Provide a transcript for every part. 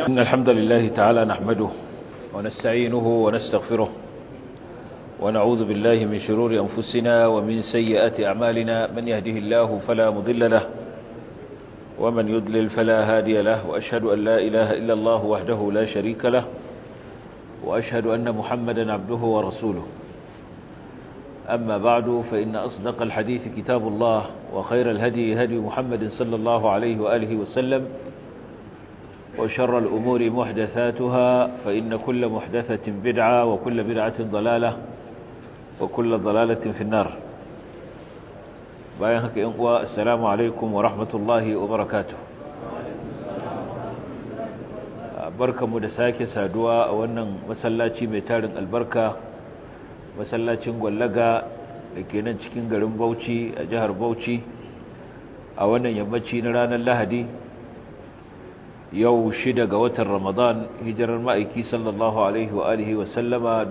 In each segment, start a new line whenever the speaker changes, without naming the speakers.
إن الحمد لله تعالى نحمده ونستعينه ونستغفره ونعوذ بالله من شرور أنفسنا ومن سيئات أعمالنا من يهده الله فلا مضل له ومن يضلل فلا هادي له وأشهد أن لا إله إلا الله وحده لا شريك له وأشهد أن محمدا عبده ورسوله أما بعد فإن أصدق الحديث كتاب الله وخير الهدي هدي محمد صلى الله عليه وآله وسلم وشر الأمور محدثاتها فإن كل محدثة بدعة وكل بدعة ضلالة وكل ضلالة في النار بايهك إنقوى السلام عليكم ورحمة الله وبركاته barkanmu da sake saduwa a wannan masallaci mai tarin albarka masallacin gwallaga da ke nan cikin garin bauchi a jihar bauchi a wannan yammaci na ranar lahadi yau shida ga watan ramadan hijirar ma'aiki sallallahu alaihi wa alihi wa sallama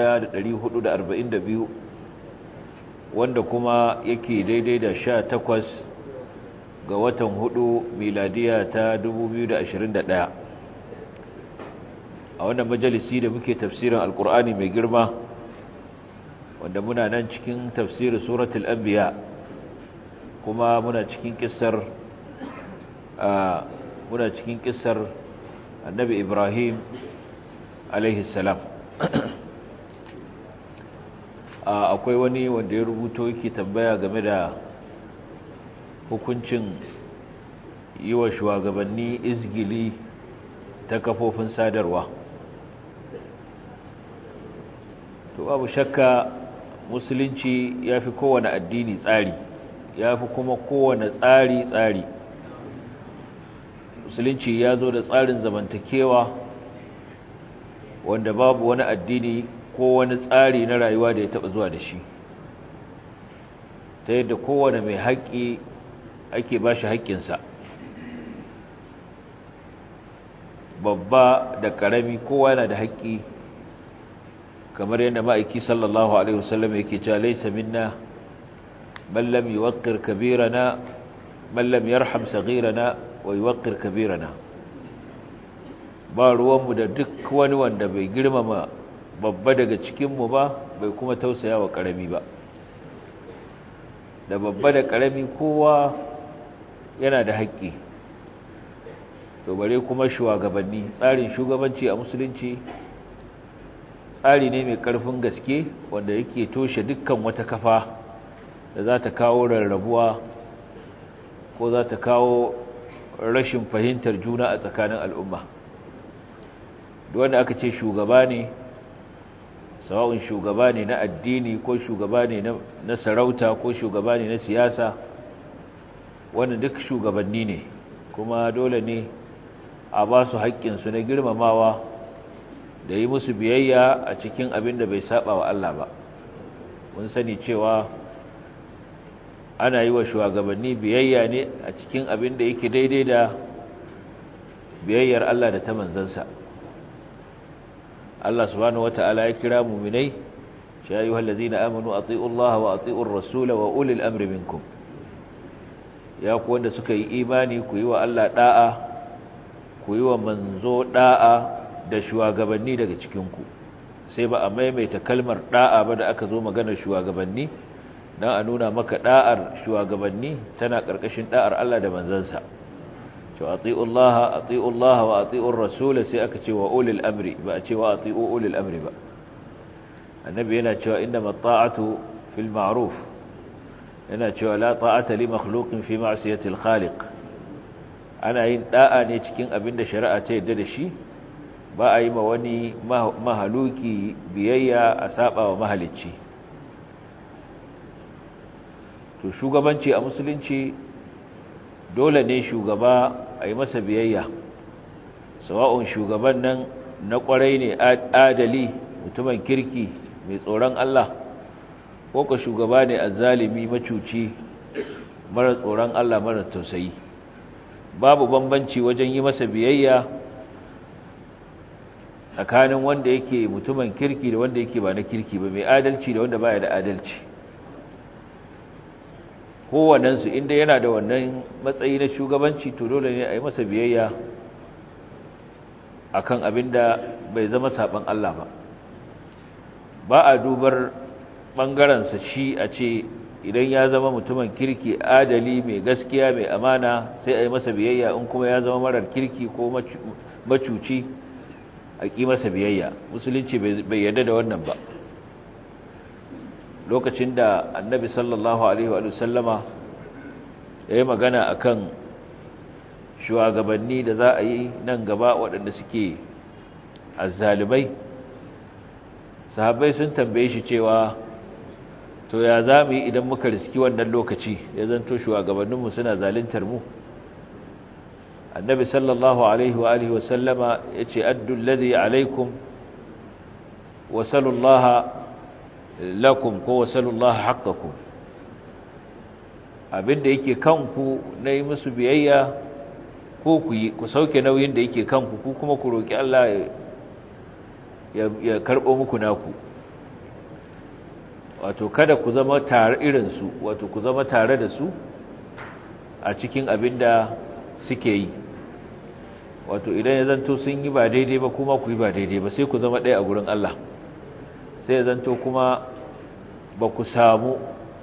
1442 wanda kuma yake daidai da sha takwas ga watan hudu miladiya ta 2021 a wannan majalisi da muke tafsirin alkur'ani mai girma wanda muna nan cikin tafsirin suratul anbiya kuma muna cikin kissar muna cikin kissar annabi ibrahim alaihi salam akwai wani wanda ya rubuto yake tambaya game da hukuncin yi wa shugabanni izgili ta kafofin sadarwa to babu shakka musulunci ya fi kowane addini tsari ya fi kuma kowane tsari tsari musulunci ya zo da tsarin zamantakewa wanda babu wani addini ko wani tsari na rayuwa da ya taɓa zuwa da shi ta yadda kowane mai haƙƙi ake ba shi haƙƙinsa babba da ƙarami kowa yana da haƙƙi kamar yadda ma'aiki sallallahu alaihi wasallam yake cewa laysa minna man lam yuwaqqir kabirana man lam yarham saghirana wa yuwaqqir kabirana ba ruwanmu da duk wani wanda bai girmama babba daga cikinmu ba bai kuma tausaya wa ƙarami ba da babba da ƙarami kowa yana da haƙƙi to bare kuma shugabanni tsarin shugabanci a musulunci tsari ne mai ƙarfin gaske wanda yake toshe dukkan wata kafa da za ta kawo rarrabuwa ko za ta kawo rashin fahimtar juna a tsakanin al'umma wanda aka ce shugaba ne sawa'un shugaba ne na addini ko shugaba ne na sarauta ko shugaba ne na siyasa wannan duk shugabanni ne kuma dole ne a ba su haƙƙinsu na girmamawa da yi musu biyayya a cikin abin da bai saba wa Allah ba mun sani cewa ana yi wa shugabanni biyayya ne a cikin abin da yake daidai da biyayyar Allah da ta manzansa Allah subhanahu wata'ala ya kira muminai ya ayyuhal ladzina amanu atiiu Allah wa atiiur rasul wa ulil amri minkum ya ku wanda suka yi imani ku yi wa Allah da'a ku yi wa manzo da'a da shugabanni daga cikinku sai ba a maimaita kalmar da'a ba da aka zo maganar shugabanni don a nuna maka da'ar shugabanni tana ƙarƙashin da'ar Allah da manzansa to ati'ullaha ati'ullaha wa ati'ur rasul sai aka ce wa ulil amri ba a ce wa ati'u ulil amri ba annabi yana cewa inna mata'atu fil ma'ruf yana cewa la ta'ata li makhluqin fi ma'siyati al-khaliq ana yin da'a ne cikin abin da shari'a ta yadda da shi ba a yi ma wani mahaluki biyayya a saba wa mahalicci to shugabanci a musulunci dole ne shugaba a yi masa biyayya sawa'un shugaban nan na kwarai ne adali mutumin kirki mai tsoron Allah ko ka shugaba ne azzalimi macuci mara tsoron Allah mara tausayi babu bambanci wajen yi masa biyayya tsakanin wanda yake mutumin kirki da wanda yake ba na kirki ba mai adalci da wanda baya da adalci kowannensu inda yana da wannan matsayi na shugabanci to dole ne a yi masa biyayya akan abinda bai zama saban Allah ba ba a dubar ɓangarensa shi a ce idan ya zama mutumin kirki adali mai gaskiya mai amana sai a yi masa biyayya in kuma ya zama marar kirki ko macuci a ƙi masa biyayya musulunci bai yarda da wannan ba lokacin da annabi sallallahu alaihi wa sallama ya yi magana a kan shugabanni da za a yi nan gaba waɗanda suke azzalibai sahabbai sun tambaye shi cewa to ya za mu yi idan muka riski wannan lokaci ya zanto shugabanninmu suna zalintar mu annabi sallallahu alaihi wa alihi wasallama ya ce addu alladhi alaikum wa sallallahu lakum ko wa sallallahu haqqakum abinda yake kanku na yi musu biyayya ko ku yi ku sauke nauyin da yake kanku ku kuma ku roki Allah ya karɓo muku naku wato kada ku zama tare irinsu wato ku zama tare da su a cikin abin da suke yi wato idan ya zanto sun yi ba daidai ba kuma ku yi ba daidai ba sai ku zama ɗaya a gurin Allah sai ya zanto kuma ba ku samu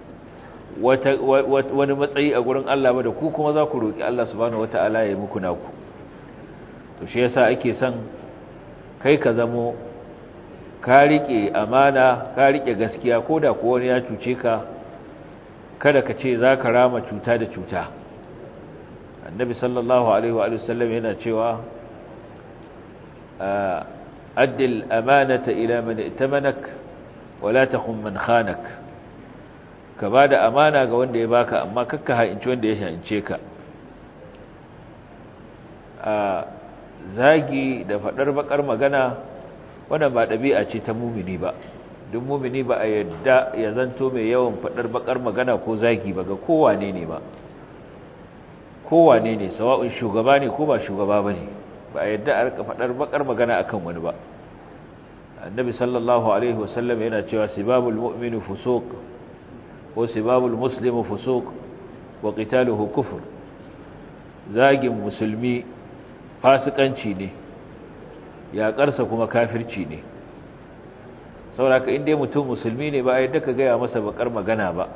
wani matsayi a gurin Allah ba da ku kuma za ku roƙi Allah subhanahu wata'ala ya yi muku naku to shi yasa ake son kai ka zamo ka riƙe amana ka riƙe gaskiya ko da kuwa wani ya cuce ka kada ka ce za ka rama cuta da cuta annabi sallallahu alaihi wa sallam yana cewa addil amanata ila man itabanak wala takhun man khanak ka bada amana ga wanda ya baka amma kakka ha'inci wanda ya ha'ince ka zagi da faɗar bakar magana wannan ba ɗabi'a ce ta mumini ba duk mumini ba a yadda ya zanto mai yawan faɗar bakar magana ko zagi ba ga kowane ne ba kowane ne sawa'un shugaba ne ko ba shugaba ba ne ba a yadda a rika faɗar bakar magana akan wani ba annabi sallallahu alaihi wasallam yana cewa sibabul mu'minu fusuq ko sibabul muslimu fusuq wa qitaluhu kufr zagin musulmi fasikanci ne yaƙarsa kuma kafirci ne sauraka inda mutum musulmi ne ba a yadda ka gaya masa bakar magana ba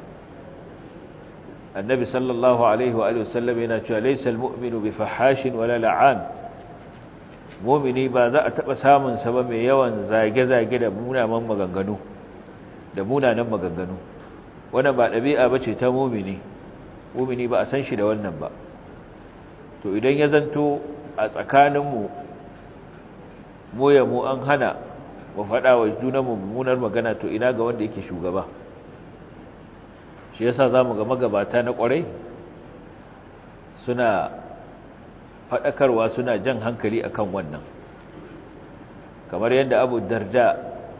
annabi sallallahu alaihi wa sallam yana cewa laysa almu'minu bi fahashin wala la'an mu'mini ba za a taba samun sa ba mai yawan zage-zage da munanan maganganu da munanan maganganu wannan ba dabi'a bace ta mu'mini mu'mini ba a san shi da wannan ba to idan ya zanto a tsakaninmu mu ya mu an hana mu faɗa wa junanmu mummunar magana to ina ga wanda yake shugaba shi yasa zamu ga magabata na ƙwarai suna faɗakarwa suna jan hankali akan wannan kamar yadda Abu Darda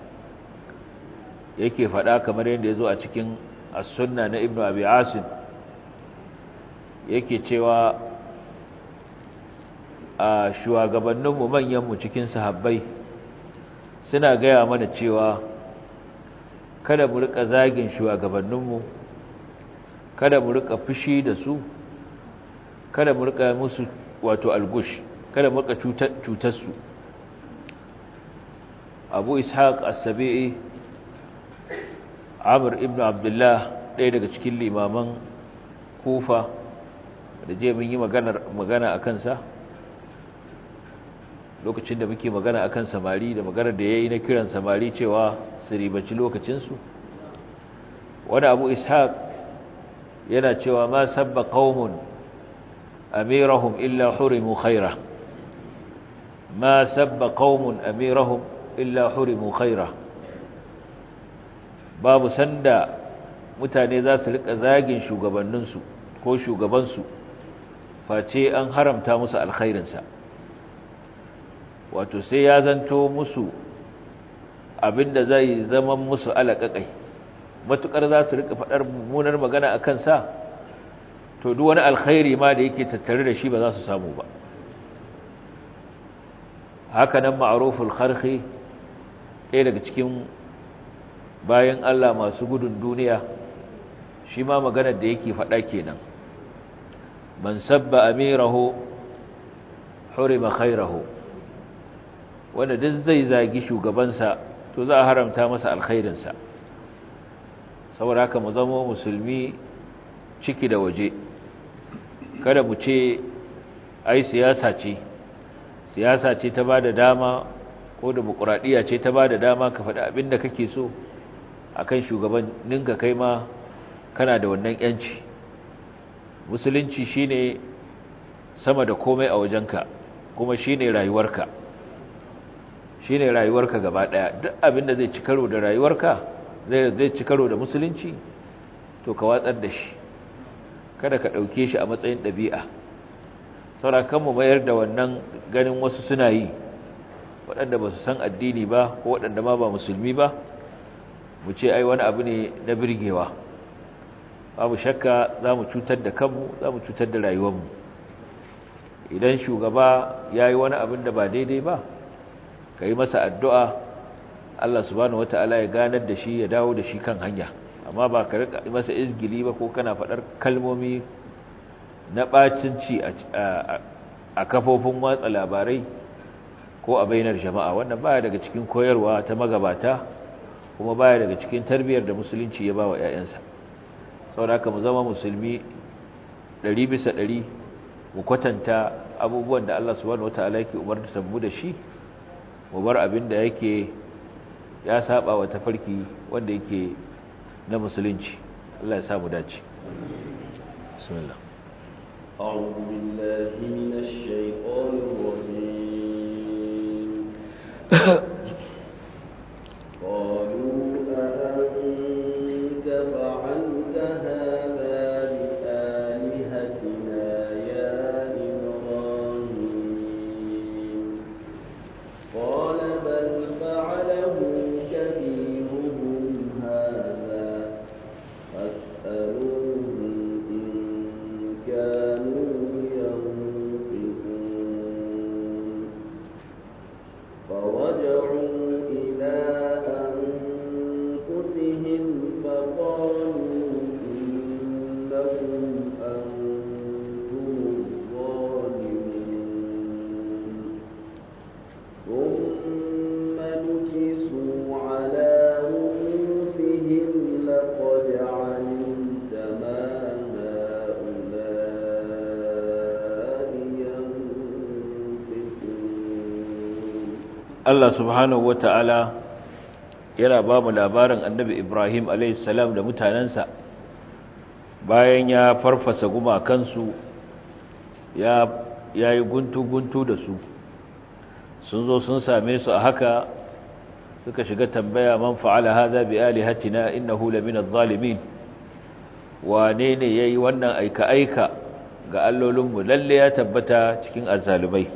yake faɗa kamar yadda ya zo a cikin as-sunna na Ibn Abi Asim yake cewa a shugabanninmu manyanmu cikin sahabbai suna gaya mana cewa kada mu rika zagin shugabanninmu kada mu rika fushi da su kada mu rika musu wato algush kada mu rika cutar su abu ishaq as-sabi'i amr ibn abdullah ɗaya daga cikin limaman kufa da je mun yi magana a kansa lokacin da muke magana akan samari da magana da yayi na kiran samari cewa su ribaci lokacinsu wani abu ishaq yana cewa ma sabba qaumun amirahum illa hurimu khaira ma sabba qaumun amirahum illa hurimu khaira babu sanda mutane za su rika zagin shugabanninsu ko shugabansu face an haramta musu alkhairinsa wato sai ya zanto musu abinda zai zama musu alaƙaƙai matukar za su rika faɗar mummunar magana a kansa to duk wani alkhairi ma da yake tattare da shi ba za su samu ba haka nan ma'aruful kharhi ɗaya daga cikin bayan Allah masu gudun duniya shi ma maganar da yake faɗa kenan man sabba amirahu hurima khairahu wanda duk zai zagi shugabansa to za a haramta masa alkhairinsa saboda haka mu zama musulmi ciki da waje kada mu ce ai siyasa ce siyasa ce ta ba da dama ko demokuraɗiyya ce ta ba da dama ka faɗi abin da kake so a kan shugabanninka kai ma kana da wannan ‘yanci musulunci shine sama da komai a wajenka kuma shine rayuwarka shine rayuwarka gaba ɗaya duk abin da zai ci karo da rayuwarka zai ci karo da musulunci to ka watsar da shi kada ka ɗauke shi a matsayin ɗabi'a saurakan mu mayar da wannan ganin wasu suna yi waɗanda ba su san addini ba ko waɗanda ma ba musulmi ba mu ce ai wani abu ne na birgewa babu shakka za mu cutar da kanmu za mu cutar da rayuwarmu idan shugaba ya yi wani abin da ba daidai ba ka yi masa addu'a Allah subhanahu wata'ala ya ganar da shi ya dawo da shi kan hanya amma ba ka rika masa izgili ba ko kana faɗar kalmomi na ɓacinci a kafofin watsa labarai ko a bainar jama'a wannan baya daga cikin koyarwa ta magabata kuma baya daga cikin tarbiyyar da musulunci ya ba wa 'ya'yansa saboda mu zama musulmi ɗari bisa ɗari mu kwatanta abubuwan da Allah subhanahu wata'ala yake umarta mu da shi mu bar abin da yake ya saba wa tafarki wanda yake na musulunci Allah ya samu dace bismillah
أعوذ بالله من الشيطان الرجيم قالوا أأنت فعلت هذا بآلهتنا يا إبراهيم قال بل فعله كبيرهم هذا فاسألوهم إن كانوا ينطقون فرجعوا إلى أنفسهم فقالوا إنكم أنتم الظالمون ثم نكسوا على رؤوسهم لقد علمت ما هؤلاء ينطقون
Allah subhanahu wata'ala yana ba mu labarin annabi Ibrahim salam da mutanensa bayan ya farfasa gumakansu ya yi guntu-guntu da su sun zo sun same su a haka suka shiga tambaya man fa'ala hadha bi alihatina innahu lamina adh-dhalimin wane ne yayi wannan aika-aika ga allolinmu lalle ya tabbata cikin azzalumai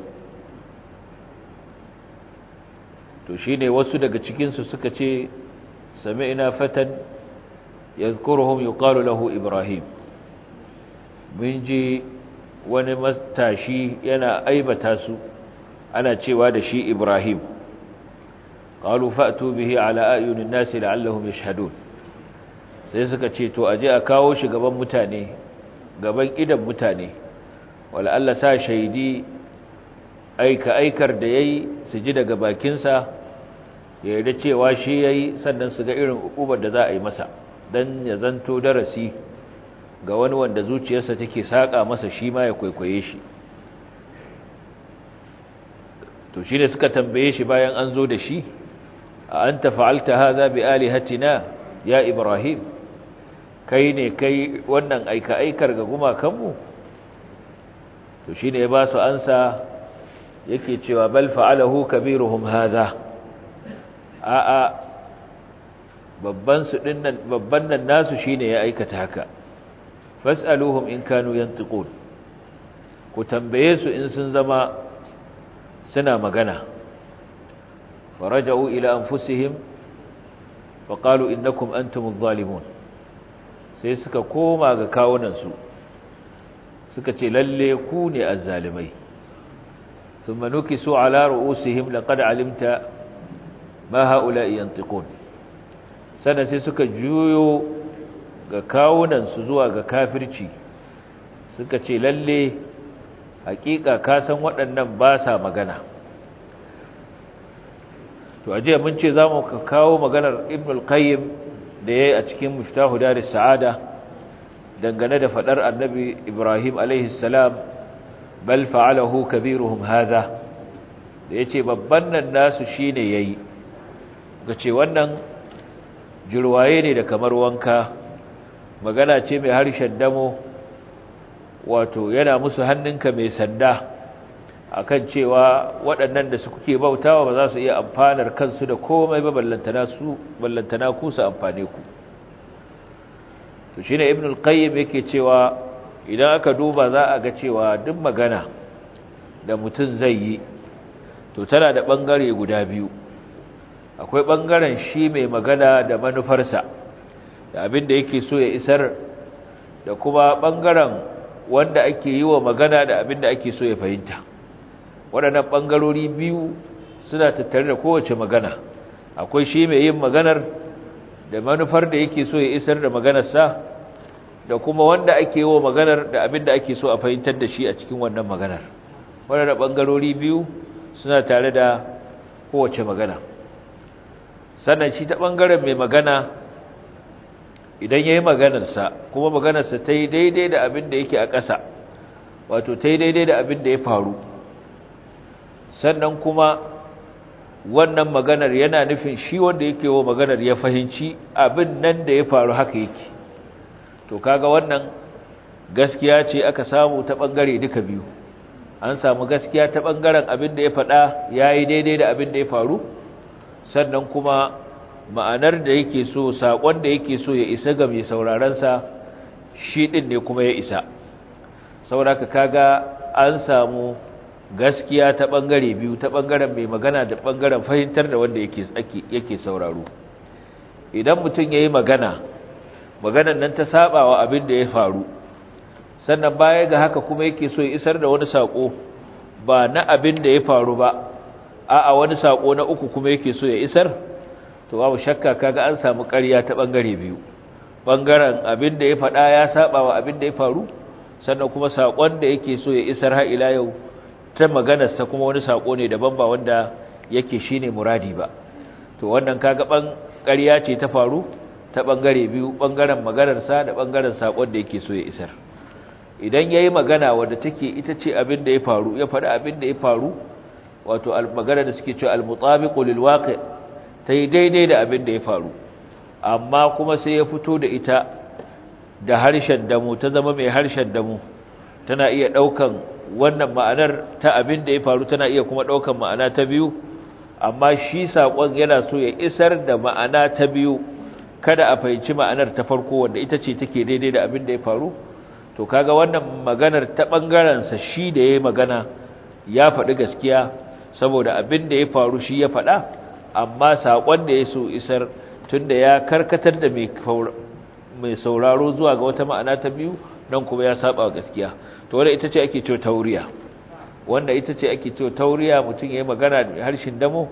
to shine wasu daga cikin su suka ce sami'na fatan yadhkuruhum yuqalu lahu ibrahim mun ji wani matashi yana aibata su ana cewa da shi ibrahim qalu fa'tu bihi ala ayunin nasi la'allahum yashhadun sai suka ce to aje a kawo shi gaban mutane gaban idan mutane wala Allah sa shaidi aika aikar da yayi su ji daga bakinsa ya yarda cewa shi yayi sannan su ga irin ukubar da za a yi masa dan ya zanto darasi ga wani wanda zuciyarsa take saka masa shi ma ya kwaikwaye shi to shine suka tambaye shi bayan an zo da shi a anta fa'alta hadha bi alihatina ya ibrahim kai ne kai wannan aika aikar ga gumakanmu to shine ya ba su ansa yake cewa bal fa'alahu kabiruhum hadha a a babban su dinnan babban nan nasu shine ya aikata haka fas'aluhum in kanu yantiqun ku tambaye su in sun zama suna magana فرجعوا إلى أنفسهم وقالوا إنكم أنتم الظالمون sai suka koma ga kawunansu suka ce lalle ku ne azzalimai thumma nukisu ala ru'usihim laqad alimta ma haula'i yantiqun sana sai suka juyo ga kawunansu zuwa ga kafirci suka ce lalle hakika ka san waɗannan ba sa magana to aje mun ce zamu kawo maganar ibn al-qayyim da yayi a cikin miftahu daris sa'ada dangane da fadar annabi ibrahim alaihi salam bal fa'alahu kabiruhum hadha da yace babban nan nasu shine yayi gace wannan jirwaye ne da kamar wanka magana ce mai harshen damo wato yana musu hannunka mai sanda akan cewa waɗannan da su kuke bautawa ba za su iya amfanar kansu da komai ba ballantana su ballantana ku su amfane ku to shine ibn al-qayyim yake cewa idan aka duba za a ga cewa duk magana da mutum zai yi to tana da bangare guda biyu akwai bangaren shi mai magana da manufarsa da abin da yake so ya isar da kuma bangaren wanda ake yi wa magana da abin da ake so ya fahimta waɗannan ɓangarori biyu suna tattare da kowace magana akwai shi mai yin maganar da manufar da yake so ya isar da maganarsa da kuma wanda ake yi wa maganar da abin da ake so a fahimtar da shi a cikin wannan maganar waɗannan ɓangarori biyu suna tare da kowace magana sannan shi ta ɓangaren mai magana idan ya yi maganarsa kuma maganarsa ta yi daidai da abin da yake a ƙasa wato ta yi daidai da abin da ya faru sannan kuma wannan maganar yana nufin shi wanda yake wa maganar ya fahimci abin nan da ya faru haka yake to kaga wannan gaskiya ce aka samu ta ɓangare duka biyu an samu gaskiya ta ɓangaren abin da ya faɗa ya yi daidai da abin da ya faru sannan kuma ma'anar da yake so saƙon da yake so ya isa ga mai saurarensa shi ɗin ne kuma ya isa sauraka kaga an samu gaskiya ta ɓangare biyu ta ɓangaren mai magana da ɓangaren fahimtar da wanda yake sauraro idan mutum ya yi magana maganan nan ta saba wa abin da ya faru sannan baya ga haka kuma yake so ya isar da wani saƙo ba na abin da ya faru ba a'a wani saƙo na uku kuma yake so ya isar to babu shakka kaga an samu ƙarya ta bangare biyu bangaren abin da ya faɗa ya saba wa abin da ya faru sannan kuma sakon da yake so ya isar har ila yau ta maganar sa kuma wani sako ne daban ba wanda yake shine muradi ba to wannan kaga ban ƙarya ce ta faru ta bangare biyu bangaren maganar sa da bangaren sakon da yake so ya isar idan yayi magana wanda take ita ce abin da ya faru ya faɗa abin da ya faru wato magana da suke cewa al-mutabiqu lil waqi' ta yi daidai da abin da ya faru amma kuma sai ya fito da ita da harshen damu ta zama mai harshen damu tana iya ɗaukan wannan ma'anar ta abin da ya faru tana iya kuma ɗaukan ma'ana ta biyu amma shi saƙon yana so ya isar da ma'ana ta biyu kada a fahimci ma'anar ta farko wanda ita ce take daidai da abin da ya faru to kaga wannan maganar ta ɓangarensa shi da ya yi magana ya faɗi gaskiya saboda abin da ya faru shi ya faɗa amma saƙon da ya so isar tunda ya karkatar da mai sauraro zuwa ga wata ma'ana ta biyu nan kuma ya saba gaskiya to wanda ita ce ake cewa tauriya wanda ita ce ake cewa tauriya mutum ya yi magana da harshen damo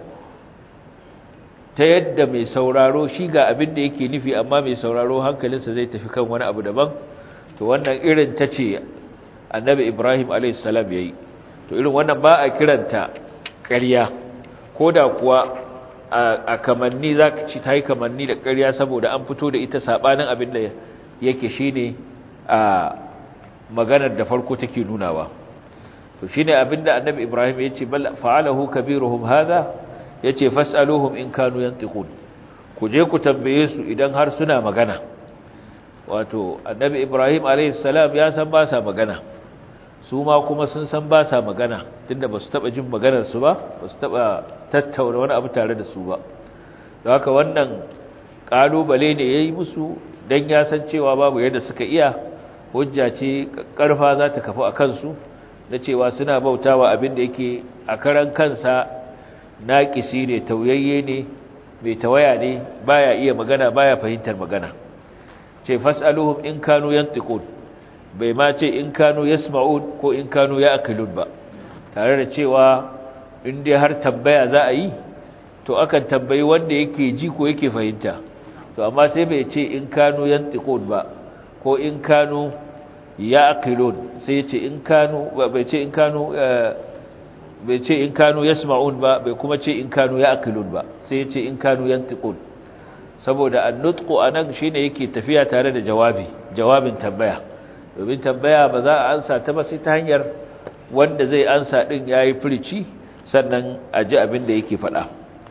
ta yadda mai sauraro shi ga abin da yake nufi amma mai sauraro hankalinsa zai tafi kan wani abu daban to wannan irin ta ce annabi ibrahim a.s. ya yi to irin wannan ba a kiranta ƙarya ko da kuwa a kamanni za ka ci ta yi kamanni da ƙarya saboda an fito da ita saɓanin abin da yake shi ne a maganar da farko take nunawa to shi ne abin da annabi ibrahim ya ce fa'alahu kabiruhum haza ya ce fas'aluhum in kanu yantiqun ku je ku tambaye su idan har suna magana wato annabi ibrahim a.s. ya san ba sa magana su ma kuma sun san ba sa magana tunda ba su taɓa jin maganarsu ba ba su taɓa tattauna wani abu tare da su ba da haka wannan ƙalubale ne ya yi musu don ya san cewa babu yadda suka iya hujja ce ƙarfa za ta kafu a kansu na cewa suna bautawa abin da yake a karan kansa naƙisi ne tauyayye ne mai tawaya ne baya iya magana baya fahimtar magana ce fas'aluhum in kanu yantiqun bai ma ce in kanu yasma'un ko in kanu ya'qilun ba tare da cewa in dai har tambaya za a yi to akan tambayi wanda yake ji ko yake fahimta to amma sai bai ce in kanu yantiqun ba ko in kanu ya'qilun sai ce in kanu bai ce in kanu bai ce in kanu yasma'un ba bai kuma ce in kanu ya'qilun ba sai ya ce in kanu yantiqun saboda an-nutqu anan shine yake tafiya tare da jawabi jawabin tambaya domin tambaya ba za a ansa ta ba sai ta hanyar wanda zai ansa din yayi furici sannan a ji abin da yake faɗa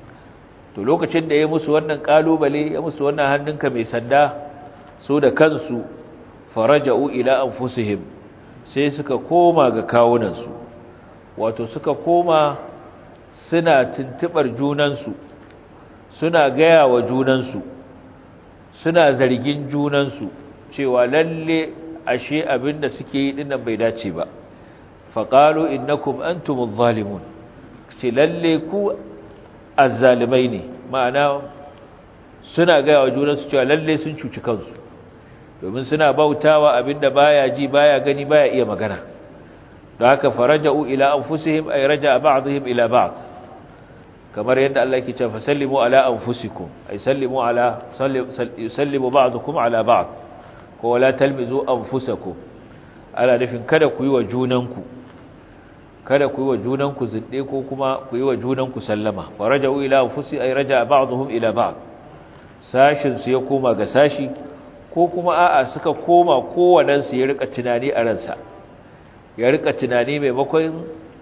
to lokacin da ya musu wannan kalubale ya musu wannan hannunka mai sanda su da kansu faraja'u ila anfusihim sai suka koma ga kawunansu wato suka koma suna tuntubar junansu suna gaya wa junansu suna zargin junansu cewa lalle ashe abin da suke yi dinnan bai dace ba faqalu innakum antumuz zalimun ce lalle ku azzalimai ne ma'ana suna gaya wa junansu cewa lalle sun cuci kansu domin suna bautawa abinda baya ji baya gani baya iya magana don haka faraja'u ila anfusihim ay raja'a ba'dihim ila ba'd kamar yadda Allah yake cewa fasallimu ala anfusikum ay sallimu ala yusallimu ba'dukum ala ba'd ko wala talmizu anfusakum ala nufin kada ku yi wa junanku kada ku yi wa junanku zinde ko kuma ku yi wa junanku sallama faraja'u ila anfusi ay raja'a ba'dhum ila ba'd sashin su ya koma ga sashi ko kuma a'a suka koma kowannen su ya rika tunani a ransa ya rika tunani maimakon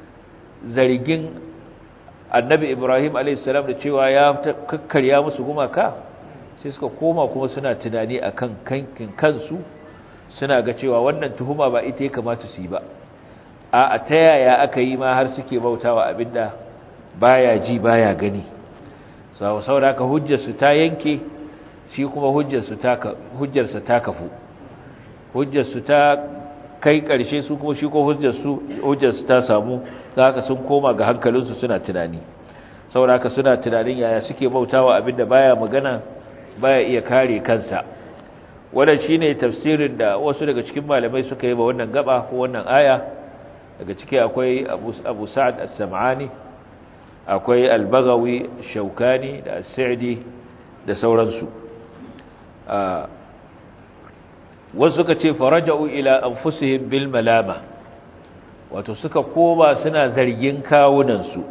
zargin annabi Ibrahim a.s. da cewa ya kakkarya musu gumaka sai suka koma kuma suna tunani akan kankin kansu suna ga cewa wannan tuhuma ba ita ya kamata su yi ba a ta yaya aka yi ma har suke bautawa abinda baya ji baya gani saboda haka hujjarsu ta yanke shi kuma hujjarsu ta hujjarsa ta kafu hujjarsu ta kai ƙarshe su kuma shi ko hujjarsu hujjarsu ta samu haka sun koma ga hankalinsu suna tunani saboda haka suna tunanin yaya suke bautawa abinda baya magana baya iya kare kansa wannan shine tafsirin da wasu daga cikin malamai suka yi ba wannan gaba ko wannan aya daga ciki akwai abu sa'ad as-sam'ani akwai al-baghawi shaukani da as-sa'di da sauransu wasu suka ce faraja'u ila anfusihim bil malama wato suka koma suna zargin kawunansu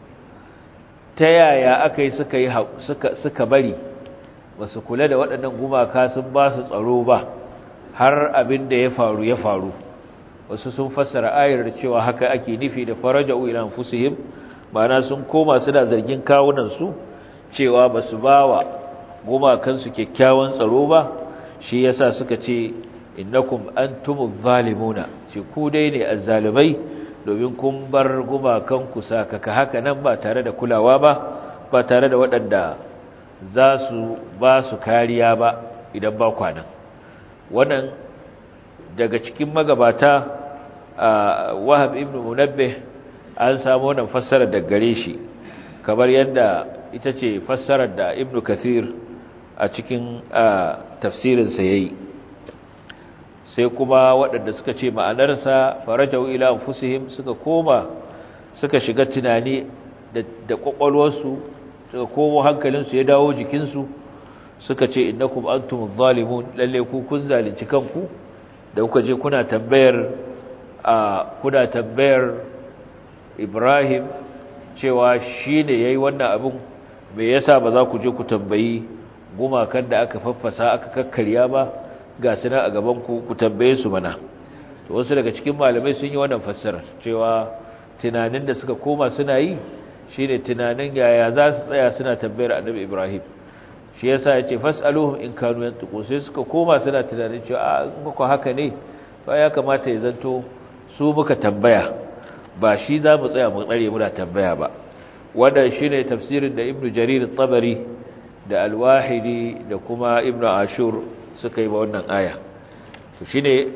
ta yaya aka yi suka yi suka suka bari basu kula da waɗannan gumaka sun ba su tsaro ba har abin da ya faru ya faru wasu sun fassara ayar da cewa haka ake nufi da faraja'u ila anfusihim ma'ana sun koma suna zargin kawunan su cewa basu bawa gumakan su kyakkyawan tsaro ba shi yasa suka ce innakum antumuz zalimuna ce ku dai ne azzalimai domin kun bar gumakan ku sakaka haka nan ba tare da kulawa ba ba tare da waɗanda za su ba su kariya ba idan ba kwanan wannan daga cikin magabata wahab ibn munabbih an samu wannan fassarar da gare shi kamar yadda ita ce fassarar da ibn kathir a cikin tafsirinsa ya yi sai kuma waɗanda suka ce ma'anarsa farajau ila anfusihim suka koma suka shiga tunani da ƙwaƙwalwarsu suka komo hankalinsu ya dawo jikinsu suka ce innakum antum zalimun lalle ku kun zalunci kanku da kuka je kuna tambayar a kuna tambayar Ibrahim cewa shine yayi wannan abin me yasa ba za ku je ku tambayi gumakan da aka faffasa aka kakkarya ba ga suna a gaban ku ku tambaye su mana to wasu daga cikin malamai sun yi wannan fassara cewa tunanin da suka koma suna yi shine tunanin yaya za su tsaya suna tambayar Annabi Ibrahim shi yasa yace fasaluhum in kanu yantuqu sai suka koma suna tunanin cewa a muku haka ne ba ya kamata ya zanto su muka tambaya ba shi za mu tsaya mu tsare muna tambaya ba wannan shine tafsirin da Ibn Jarir at-Tabari da Al-Wahidi da kuma Ibn Ashur suka yi ba wannan aya to shine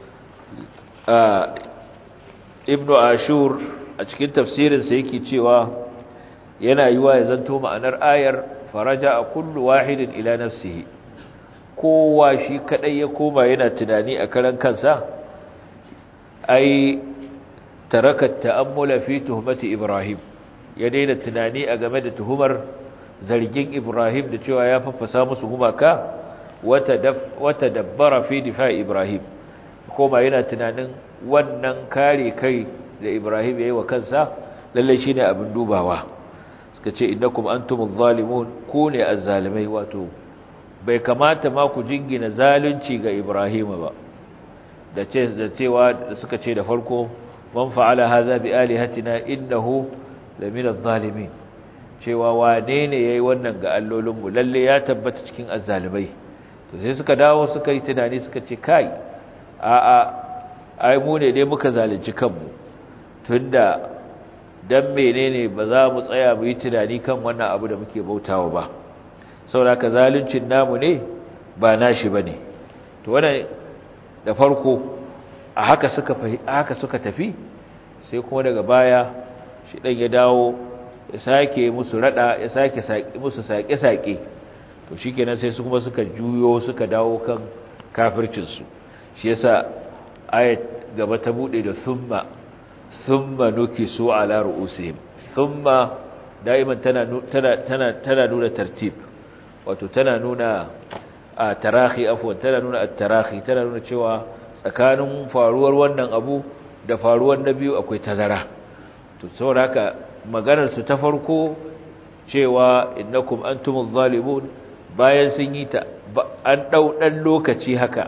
Ibn Ashur a cikin tafsirinsa yake cewa yana yiwa ya zanto ma'anar ayar faraja a kullu wahidin ila nafsihi kowa shi kadai ya koma yana tunani a karan kansa ai taraka ta'ammula fi tuhmati ibrahim ya daina tunani a game da tuhumar zargin ibrahim da cewa ya faffasa musu gumaka wata dabbara fi difa ibrahim koma yana tunanin wannan kare kai da ibrahim ya yi wa kansa lalle shine abin dubawa suka ce innakum antumuz zalimun ku ne azzalimai wato bai kamata ma ku jingina zalunci ga Ibrahim ba da ce da cewa da suka ce da farko man fa'ala hadha bi alihatina innahu laminaz zalimin cewa wane ne yayi wannan ga allolinmu lalle ya tabbata cikin azzalimai to sai suka dawo suka yi tunani suka ce kai a a ai mu ne dai muka zalunci kanmu tunda dan menene ba za mu tsaya mu yi tunani kan wannan abu da muke bautawa ba saboda ka zaluncin namu ne ba nashi bane to wannan da farko a haka suka haka suka tafi sai kuma daga baya shi dan ya dawo ya sake musu rada ya sake musu sake-sake to shikenan sai su kuma suka juyo suka dawo kan kafircin su shi yasa ayat gaba ta bude da summa summa nukisu ala ru'usihim summa daiman tana tana tana tana nuna tartib wato tana nuna a tarahi afwan tana nuna at-tarahi tana nuna cewa tsakanin faruwar wannan abu da faruwar na biyu akwai tazara to saboda haka maganar su ta farko cewa innakum antumuz zalimun bayan sun yi ta an dau dan lokaci haka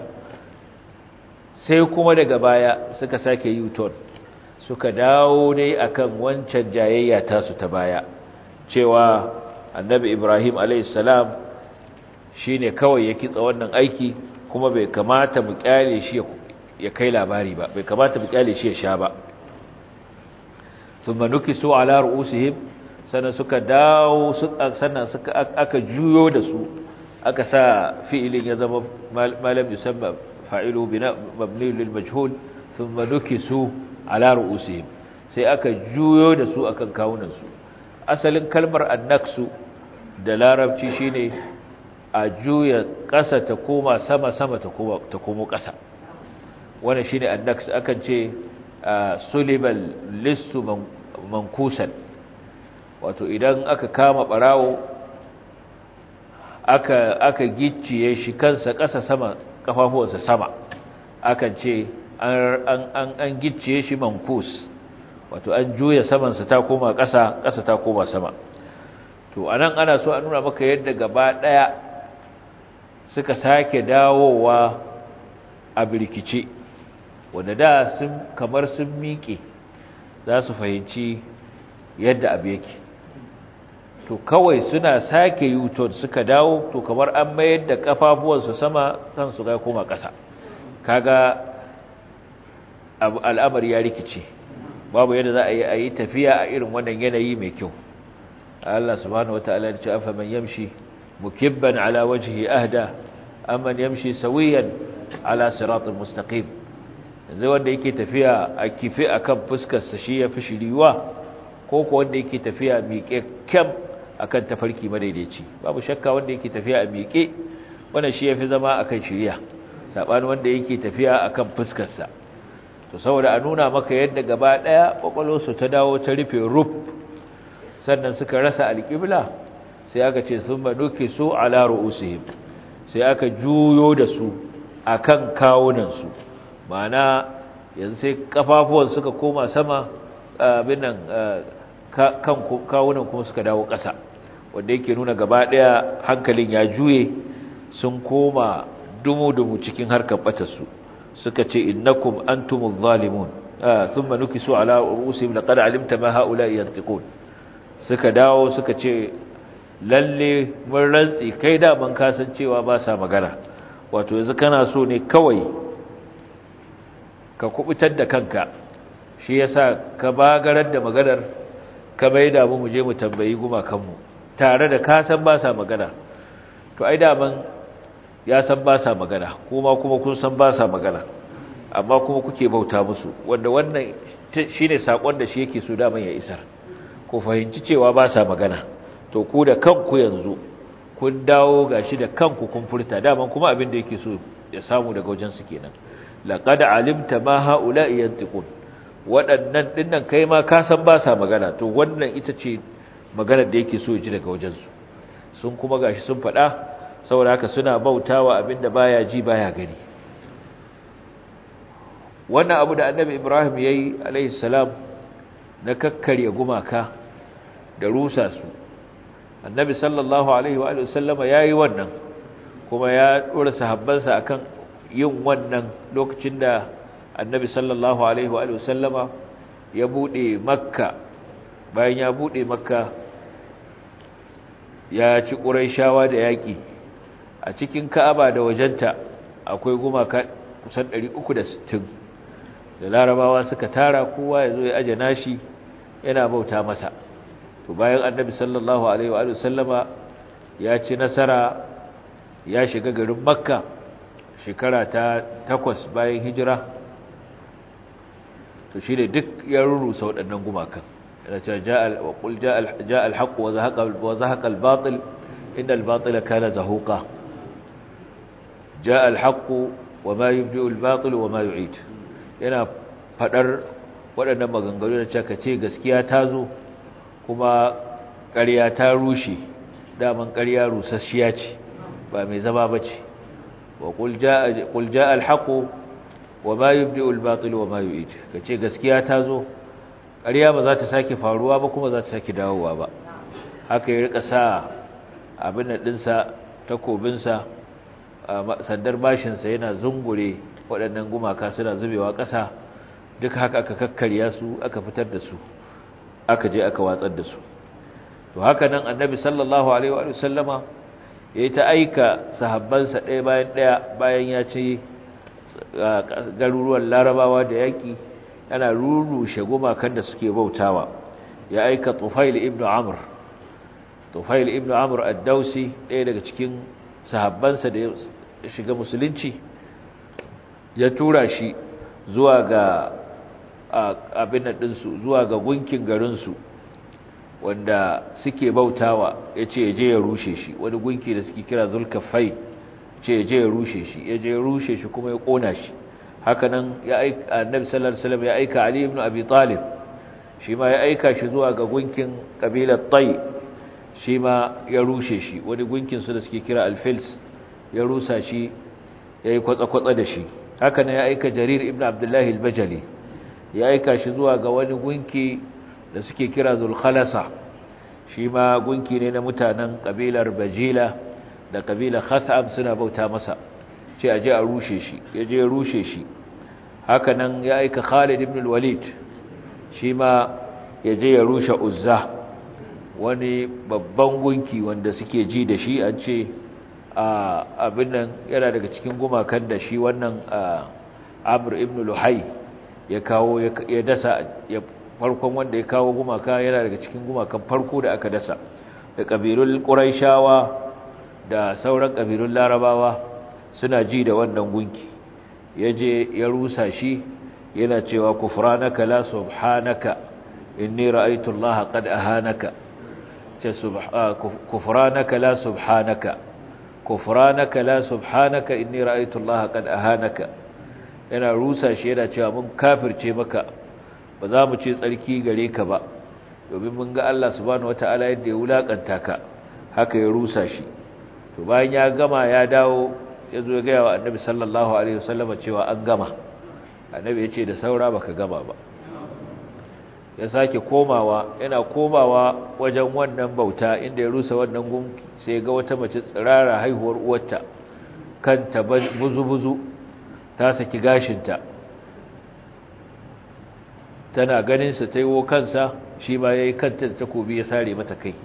sai kuma daga baya suka sake yuton suka dawo ne akan wancan jayayya tasu ta baya cewa annabi Ibrahim alayhis salam shine kawai ya kitsa wannan aiki kuma bai kamata mu kyale shi ya kai labari ba bai kamata mu kyale shi ya sha ba thumma nukisu ala ru'usihim sannan suka dawo sannan suka aka juyo da su aka sa fi'ilin ya zama malam yusamma fa'ilu bina mabni lil majhul thumma nukisu ala ru'usihim sai aka juyo da su akan kawunan su asalin kalmar annaksu da larabci shine a juya ƙasa ta koma sama sama ta koma ta komo ƙasa wannan shine annaks akan ce sulibal listu mankusan wato idan aka kama barawo aka aka gicciye shi kansa ƙasa sama kafafuwansa sama akan ce an an an gicciye shi mankus wato an juya samansa ta koma ƙasa ƙasa ta koma sama to anan ana so a nuna maka yadda gaba ɗaya suka sake dawowa a birkice wanda da sun kamar sun miƙe za su fahimci yadda abu yake to kawai suna sake yuton suka dawo to kamar an mayar da kafafuwansu sama kansu ga koma ƙasa kaga al'amari ya rikice babu yadda za a yi a yi tafiya a irin wannan yanayi mai kyau Allah subhanahu wataala ya ce afa man yamshi mukibban ala wajhi ahda amman yamshi sawiyan ala siratal mustaqim yanzu wanda yake tafiya a kife akan fuskar sa shi yafi shiriwa ko ko wanda yake tafiya miƙe kam akan tafarki madaidaici babu shakka wanda yake tafiya a miƙe wannan shi yafi zama akan shiriya sabanin wanda yake tafiya akan fuskar sa to saboda a nuna maka yadda gaba daya kwakwalwarsu ta dawo ta rufe ruf sannan suka rasa alƙibla sai aka ce sun manuke su ala ru'usihim sai aka juyo da su akan kawunansu ma'ana yanzu sai kafafuwan suka koma sama abin nan kan kawunan kuma suka dawo ƙasa wanda yake nuna gaba ɗaya hankalin ya juye sun koma dumu-dumu cikin harkar batarsu suka ce innakum antumuz zalimun thumma nukisu ala ru'usihim laqad alimta ma haula yantiqun suka dawo suka ce lalle mun rantsi kai da ban kasancewa ba sa magana wato yanzu kana so ne kawai ka kubutar da kanka shi yasa ka bagarar da maganar ka bai da mu je mu tambayi gumakanmu tare da ka san ba sa magana to ai da ban ya san ba sa magana kuma kuma kun san ba sa magana amma kuma kuke bauta musu wanda wannan shine sakon da shi yake so da ya isar ku fahimci cewa ba sa magana to ku da kanku yanzu kun dawo gashi da kanku kun furta daman kuma abin da yake so ya samu daga wajen su kenan laqad alimta ma haula'i yantiqun waɗannan dinnan kai ma ka san ba sa magana to wannan ita ce maganar da yake so ya ji daga wajen su sun kuma gashi sun faɗa saboda haka suna bautawa abinda baya ji baya gani wannan abu da annabi Ibrahim yayi alaihi salam na kakkarya gumaka da rusa su annabi sallallahu alaihi wa sallama ya yi wannan kuma ya ɗora sahabbansa akan yin wannan lokacin da annabi sallallahu alaihi wa sallama ya buɗe makka bayan ya buɗe makka ya ci ƙuraishawa da yaƙi a cikin ka'aba da wajenta akwai gumaka kusan 360 da larabawa suka tara kowa ya zo ya aje nashi yana bauta masa to bayan annabi sallallahu alaihi wa sallama ya ci nasara ya shiga garin makka shekara ta takwas bayan hijira to shi ne duk ya rurrusa waɗannan gumakan yana cewa ja al-haqq wa zahaqa al-batil inna al-batila kana zahuqa ja al-haqq wa ma yubdi'u al-batil wa ma yu'id yana fadar waɗannan maganganu da cewa ce gaskiya ta zo kuma ƙarya ta rushe daman ƙarya rusasshiya ce ba mai zama bace wa qul jaa qul jaa al-haqq wa ma yubdi'u al-batil wa ma yu'id kace gaskiya ta zo ƙarya ba za ta sake faruwa ba kuma za ta sake dawowa ba haka ya rika sa abin da dinsa takobinsa sandar bashinsa yana zungure waɗannan gumaka suna zubewa ƙasa duk haka aka kakkarya su aka fitar da su aka je aka watsar da su to haka nan annabi sallallahu alaihi wa sallama yayi ta aika sahabbansa ɗaya bayan ɗaya bayan ya ce garuruwan larabawa da yaƙi yana rurushe gumakan da suke bautawa ya aika tufail ibn amr tufail ibn amr ad-dausi ɗaya daga cikin sahabbansa da ya shiga musulunci ya tura shi zuwa ga abin ɗinsu zuwa ga gunkin garinsu wanda suke bautawa ya ce ya je ya rushe shi wani gunki da suke kira zulkafai ce ya je ya rushe shi ya je ya rushe shi kuma ya ƙona shi hakanan ya aika annabi sallallahu alaihi wasallam ya aika ali ibn abi talib shi ma ya aika shi zuwa ga gunkin kabilar tay shi ma ya rushe shi wani gunkin su da suke kira al-fils ya rusa shi yayi kwatsa-kwatsa da shi hakanan ya aika jarir ibn abdullahi al-bajali ya aika shi zuwa ga wani gunki da suke kira zulkhalasa shi ma gunki ne na mutanen kabilar bajila da kabilar khatham suna bauta masa ce aje a rushe shi ya je ya rushe shi haka nan ya aika Khalid ibn al-Walid shi ma ya je ya rushe Uzza wani babban gunki wanda suke ji da shi an ce abin nan yana daga cikin gumakan da shi wannan Amr ibn Luhai ya kawo ya dasa ya farkon wanda ya kawo gumaka yana daga cikin gumakan farko da aka dasa da kabilul Quraishawa da sauran kabilun Larabawa suna ji da wannan gunki ya je ya rusa shi yana cewa kufranaka la subhanaka inni ra'aytu Allah qad ahanaka ce kufranaka la subhanaka kufranaka la subhanaka inni ra'aytu Allah qad ahanaka yana rusa shi yana cewa mun kafirce maka ba za mu ce tsarki gare ka ba domin mun ga Allah subhanahu wataala yadda ya wulakanta ka haka ya rusa shi to bayan ya gama ya dawo ya zo ya gaya wa annabi sallallahu alaihi wasallam cewa an gama annabi ya ce da saura baka gama ba ya sake komawa yana komawa wajen wannan bauta inda ya rusa wannan gunki sai ga wata mace tsirara haihuwar uwarta kanta buzu-buzu ta saki gashinta tana ganinsa ta yiwo kansa shi ma ya yi kanta da takobi ya sare mata kai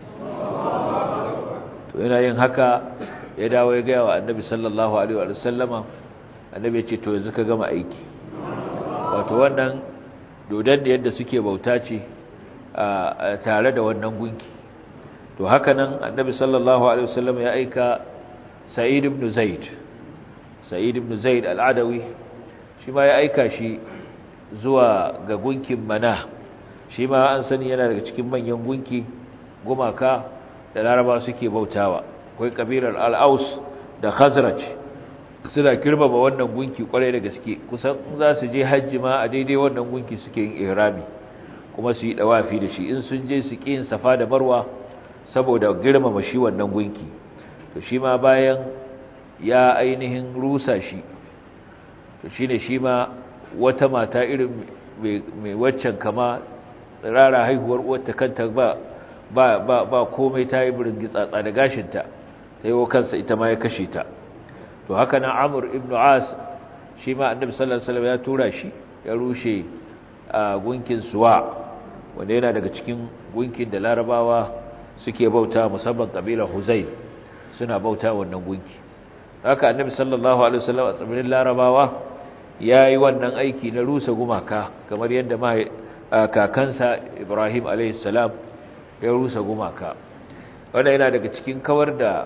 to yana yin haka ya dawo ya gaya wa annabi sallallahu alaihi wa sallama annabi ya ce to yanzu ka gama aiki wato wannan dodon da yadda suke bauta ce tare da wannan gunki to haka nan annabi sallallahu alaihi wa sallama ya aika sa'id ibn zaid sa'id ibn zaid al-adawi shi ma ya aika shi zuwa ga gunkin mana shi ma an sani yana daga cikin manyan gunki gumaka da laraba suke bautawa akwai kabilar al'aus da khazraj suna kirmama wannan gunki kwarai da gaske kusan za su je hajji ma a daidai wannan gunki suke yin ihrami kuma su yi dawafi da shi in sun je su ƙi yin safa da marwa saboda girmama shi wannan gunki to shi ma bayan ya ainihin rusa shi to shine shi ma wata mata irin mai waccan kama tsirara haihuwar uwarta kanta ba ba ba ba komai ta yi burin gitsatsa da gashinta ta yi wa kansa ita ma ya kashe ta to haka nan amur ibn as shi ma annabi sallallahu alaihi wasallam ya tura shi ya rushe a gunkin suwa wanda yana daga cikin gunkin da larabawa suke bauta musamman kabilar huzai suna bauta wannan gunki haka annabi sallallahu alaihi wasallam a tsibirin larabawa yayi wannan aiki na rusa gumaka kamar yadda ma kakansa ibrahim alaihi salam ya rusa gumaka wanda yana daga cikin kawar da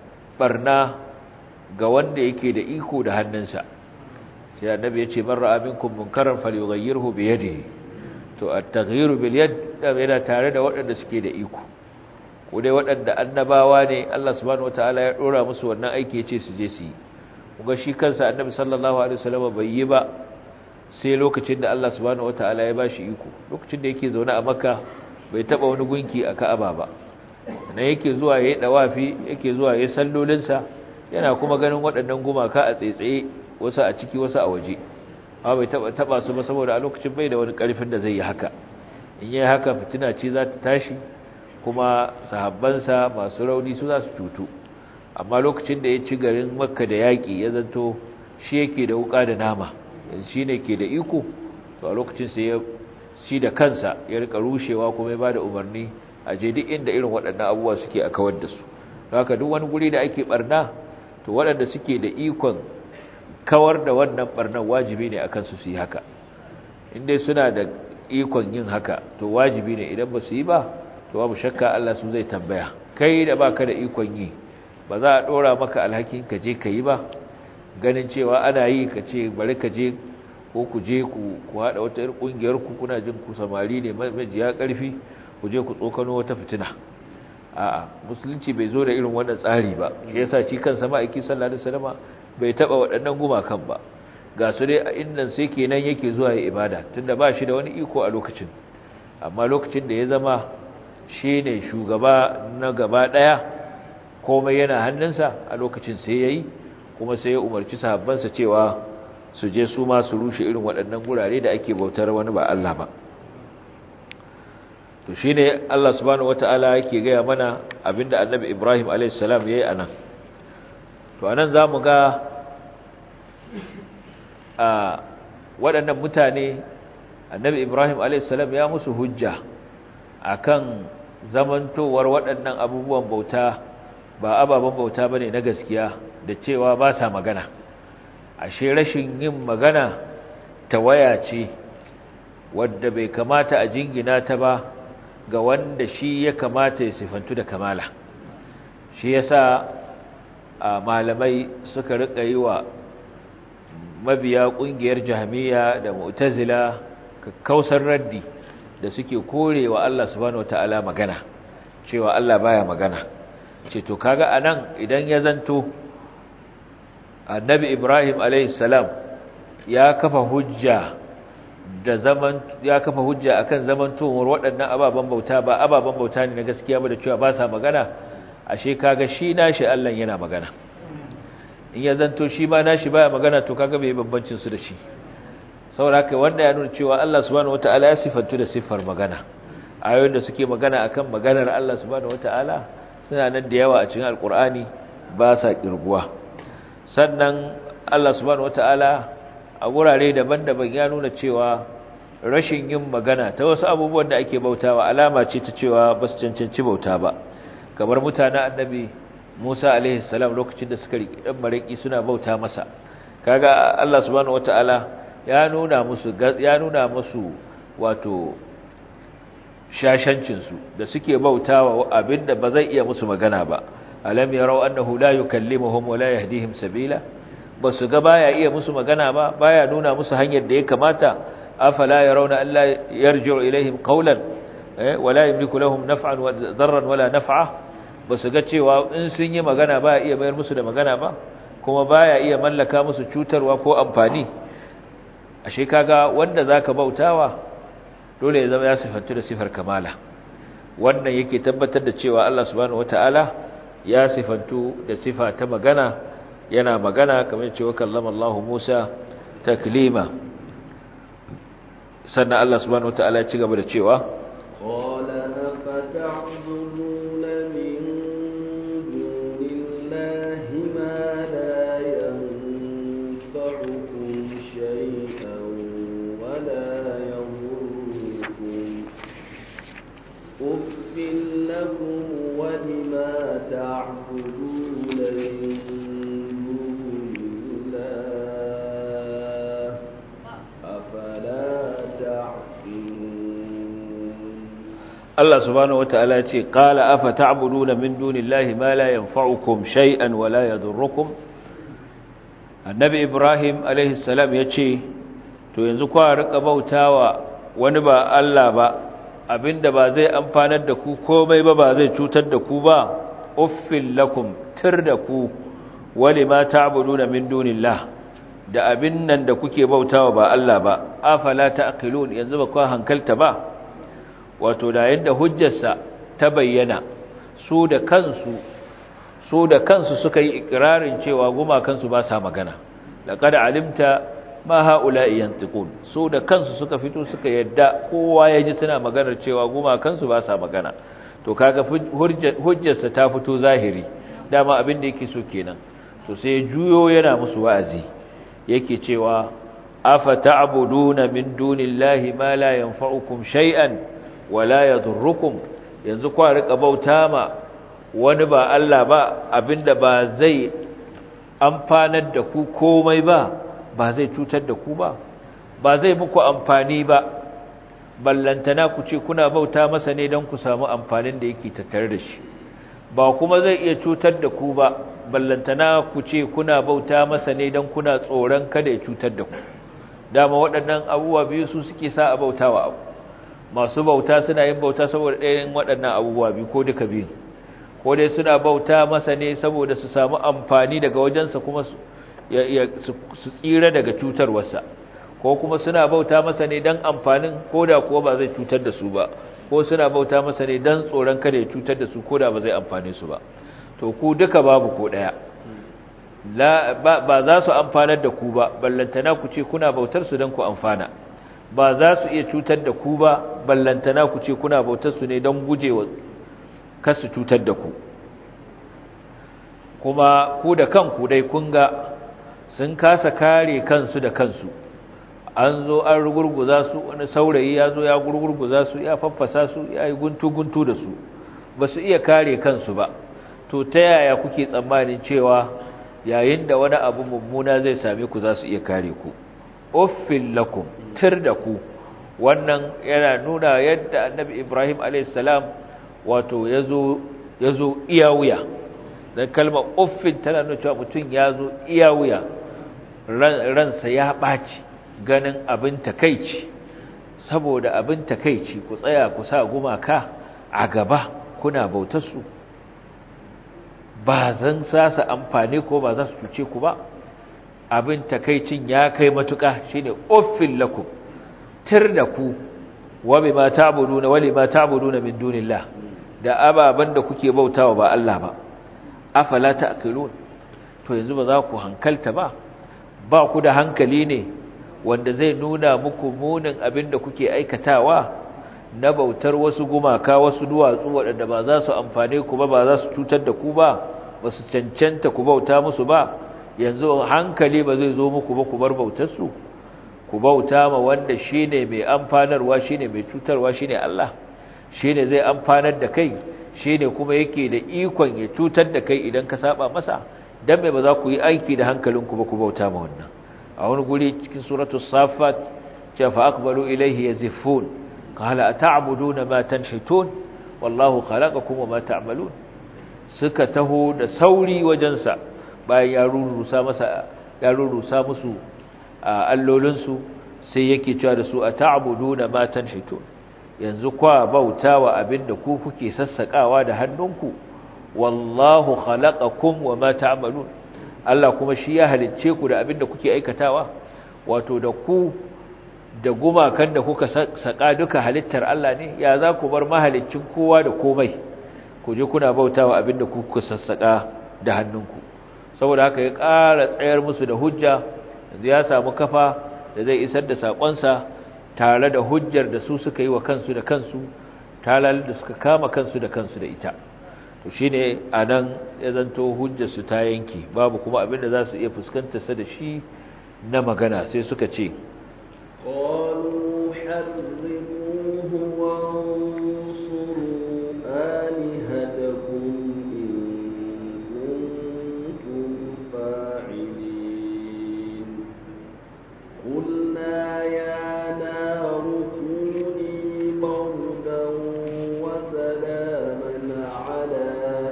barna ga wanda yake da iko da hannunsa sai annabi ya ce man ra'a minkum munkaran falyughayyirhu bi yadihi to at-taghyiru bil yad yana tare da waɗanda suke da iko ko dai waɗanda annabawa ne Allah subhanahu wataala ya dora musu wannan aiki ya ce su je su yi kuma shi kansa annabi sallallahu alaihi wasallam bai yi ba sai lokacin da Allah subhanahu wataala ya bashi iko lokacin da yake zaune a Makka bai taba wani gunki a Ka'aba ba nan yake zuwa yayin dawafi yake zuwa yayin sallolinsa yana kuma ganin waɗannan gumaka a tsaitsaye wasu a ciki wasu a waje amma bai taba taba su ba saboda a lokacin bai da wani ƙarfin da zai yi haka in yi haka fitina ce za ta tashi kuma sahabbansa masu rauni su za su cutu amma lokacin da ya ci garin makka da yaƙi ya zanto shi yake da wuƙa da nama shi ne ke da iko to a lokacin sai ya shi da kansa ya rika rushewa kuma ya ba da umarni a je duk inda irin waɗannan abubuwa suke a kawar da su haka duk wani guri da ake barna to waɗanda suke da ikon kawar da wannan barnan wajibi ne akan su su yi haka inda suna da ikon yin haka to wajibi ne idan ba su yi ba to babu shakka Allah su zai tambaya kai da baka da ikon yi ba za a dora maka alhakin ka je ka yi ba ganin cewa ana yi ka ce bari ka je ko ku je ku ku hada wata irin kungiyar ku kuna jin ku samari ne majiya karfi ku je ku tsokano wata fitina a'a musulunci bai zo da irin wannan tsari ba shi yasa shi kansa ma'aiki sallallahu alaihi wasallama bai taba waɗannan gumakan ba ga su dai a innan sai kenan yake zuwa ya ibada tunda ba shi da wani iko a lokacin amma lokacin da ya zama shi ne shugaba na gaba ɗaya komai yana hannunsa a lokacin sai ya yi kuma sai ya umarci sahabbansa cewa su je su ma su rushe irin waɗannan gurare da ake bautar wani ba Allah ba to shi ne Allah subhanahu wata'ala yake gaya mana abinda annabi Ibrahim a.s. ya yi a nan to a nan za mu ga a waɗannan mutane annabi Ibrahim a.s. ya musu hujja akan zamantowar waɗannan abubuwan bauta ba ababen bauta bane na gaskiya da cewa ba sa magana ashe rashin yin magana tawaya ce wadda bai kamata a jingina ta ba ga wanda shi ya kamata ya sifantu da kamala shi yasa a malamai suka rika yi wa mabiya ƙungiyar jahmiya da mu'tazila kakkausar raddi da suke korewa Allah subhanahu wataala magana cewa Allah baya magana ce to kaga anan idan ya zanto annabi Ibrahim alayhi salam ya kafa hujja da zaman ya kafa hujja akan zamantowar waɗannan ababen bauta ba ababen bauta ne na gaskiya ba da cewa ba sa magana ashe kaga shi nashi Allah yana magana in ya zanto shi ma nashi baya magana to kaga bai bambancin su da shi saboda haka wanda ya nuna cewa Allah subhanahu wataala ya sifantu da siffar magana ayoyin da suke magana akan maganar Allah subhanahu wataala suna nan da yawa a cikin alkur'ani ba sa kirguwa sannan Allah subhanahu wataala a wurare daban-daban ya nuna cewa rashin yin magana ta wasu abubuwan da ake bautawa alama ce ta cewa ba su cancanci bauta ba kamar mutanen annabi Musa alaihi salam lokacin da suka riƙi dan maraki suna bauta masa kaga Allah subhanahu wataala ya nuna musu ya nuna musu wato shashancinsu da suke bautawa abinda ba zai iya musu magana ba alam yarau annahu la yukallimuhum wa la yahdihim sabila basu ga baya iya musu magana ba baya nuna musu hanyar da ya kamata afala yarawna alla yarji'u ilaihim qawlan wa la yamliku lahum naf'an wa darran wala naf'a basu ga cewa in sun yi magana baya iya bayar musu da magana ba kuma baya iya mallaka musu cutarwa ko amfani ashe kaga wanda zaka bautawa dole ya zama ya sifantu da sifar kamala wannan yake tabbatar da cewa Allah subhanahu wataala ya sifantu da sifa ta magana yana magana kamar cewa kallama Allah Musa taklima sannan Allah subhanahu wataala ya ci gaba da cewa
قال أفتعبدون من دون الله ما لا ينفعكم شيئا ولا يضركم أف لكم ولما تعبدون من دون الله أفلا تعقلون
Allah subhanahu wata'ala ya ce qala afa ta'buduna min dunillahi ma la yanfa'ukum shay'an wa la yadurrukum Annabi Ibrahim alaihi salam ya ce to yanzu kwa rika bautawa wani ba Allah ba abinda ba zai amfanar da ku komai ba ba zai cutar da ku ba uffil lakum tir da ku wali ma ta'buduna min dunillah da abin nan da kuke bautawa ba Allah ba afala ta'qilun yanzu ba ku hankalta ba wato da yadda hujjarsa ta bayyana su da kansu su da kansu suka yi ikirarin cewa gumakansu ba sa magana laqad alimta ma haula'i yantiqun su da kansu suka fito suka yadda kowa ya ji suna maganar cewa gumakansu ba sa magana to kaga hujjarsa ta fito zahiri dama abin da yake so kenan to sai juyo yana musu wa'azi yake cewa afa ta'buduna min dunillahi ma la yanfa'ukum shay'an wala yadurrukum yanzu kwa rika bauta ma wani ba Allah ba abinda ba zai amfanar da ku komai ba ba zai cutar da ku ba ba zai muku amfani ba ballantana ku ce kuna bauta masa ne don ku samu amfanin da yake tattare da shi ba kuma zai iya cutar da ku ba ballantana ku ce kuna bauta masa ne don kuna tsoron kada ya cutar da ku dama waɗannan abubuwa biyu su suke sa a bautawa abu masu bauta suna yin bauta saboda ɗayan waɗannan abubuwa biyu ko duka biyu ko dai suna bauta masa ne saboda su samu amfani daga wajensa kuma su tsira daga cutarwarsa ko kuma suna bauta masa ne don amfanin ko da kuwa ba zai cutar da su ba ko suna bauta masa ne don tsoron kada ya cutar da su ko da ba zai amfane su ba to ku duka babu ko ɗaya ba za su amfanar da ku ba ballantana ku ce kuna bautar su don ku amfana ba za su iya cutar da ku ba ballantana ku ce kuna bautar su ne don gujewa kasu cutar da ku kuma ku da kanku dai kun ga sun kasa kare kansu da kansu an zo an rugurguza su wani saurayi ya zo ya gurgurguza su ya faffasa su ya yi guntu-guntu da su ba su iya kare kansu ba to ta yaya kuke tsammanin cewa yayin da wani abu mummuna zai same ku za su iya kare ku uffin lakum tir da ku wannan yana nuna yadda annabi ibrahim alaihissalam wato ya zo iya wuya don kalmar uffin tana nuna cewa mutum ya zo iya wuya ransa ya ɓaci ganin abin takaici saboda abin takaici ku tsaya ku sa gumaka a gaba kuna bautarsu ba zan sasa amfani ko ba za su cuce ku ba abin takaicin ya kai matuƙa shine uffin lakum tir da ku wa bima ta'buduna wa lima ta'buduna min dunillah da ababan da kuke bautawa ba Allah ba afala ta'qilun to yanzu ba za ku hankalta ba ba ku da hankali ne wanda zai nuna muku munin abin da kuke aikatawa na bautar wasu gumaka wasu duwatsu waɗanda ba za su amfane ku ba ba za su cutar da ku ba ba su cancanta ku bauta musu ba yanzu hankali ba zai zo muku ba ku bar bautarsu ku bauta ma wanda shine mai amfanarwa shine mai cutarwa shine Allah shine zai amfanar da kai shine kuma yake da ikon ya cutar da kai idan ka saba masa dan me ba za ku yi aiki da hankalinku ba ku bauta ma wannan a wani guri cikin suratul safat ce fa aqbalu ilayhi yazifun qala ata'buduna ma tanhitun wallahu khalaqakum wa ma ta'malun suka taho da sauri wajensa bayan ya rurusa masa ya rurusa musu allolinsu sai yake cewa da su ata'buduna ma tanhitun yanzu kwa bautawa abinda ku kuke sassakawa da hannunku wallahu khalaqakum wa ma ta'malun Allah kuma shi ya halicce ku da abinda kuke aikatawa wato da ku da gumakan da kuka saka duka halittar Allah ne ya za ku bar mahaliccin kowa da komai ku je kuna bautawa abinda kuka sassaka da hannunku saboda haka ya ƙara tsayar musu da hujja yanzu ya samu kafa da zai isar da saƙonsa tare da hujjar da su suka yi wa kansu da kansu talal da suka kama kansu da kansu da ita to shine anan ya zanto hujjar su ta yanke babu kuma abin da za su iya fuskantar sa da shi na magana sai suka ce
قالوا حرقوه وانصروا آلهتكم إن كنتم فاعلين قلنا يا نار كوني بردا وسلاما على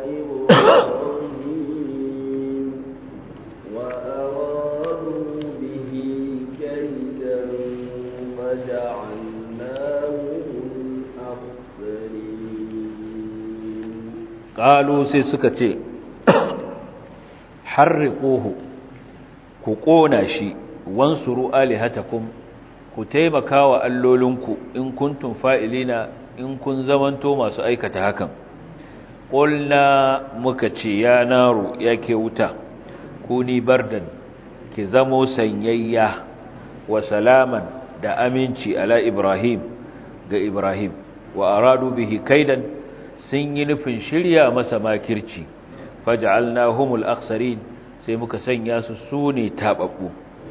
إبراهيم وأرادوا به كيدا فجعلناهم الأخسرين
qalu sai suka ce harriquhu ku kona shi wansuru alihatakum ku taimaka wa allolinku in kuntum fa'ilina in kun zamanto masu aikata hakan qulna muka ce ya naru yake wuta kuni bardan ki zamo sanyayya wa salaman da aminci ala ibrahim ga ibrahim wa aradu bihi kaidan sun yi nufin shirya masa makirci faj'alnahumul akhsarin sai muka sanya su sune tababbu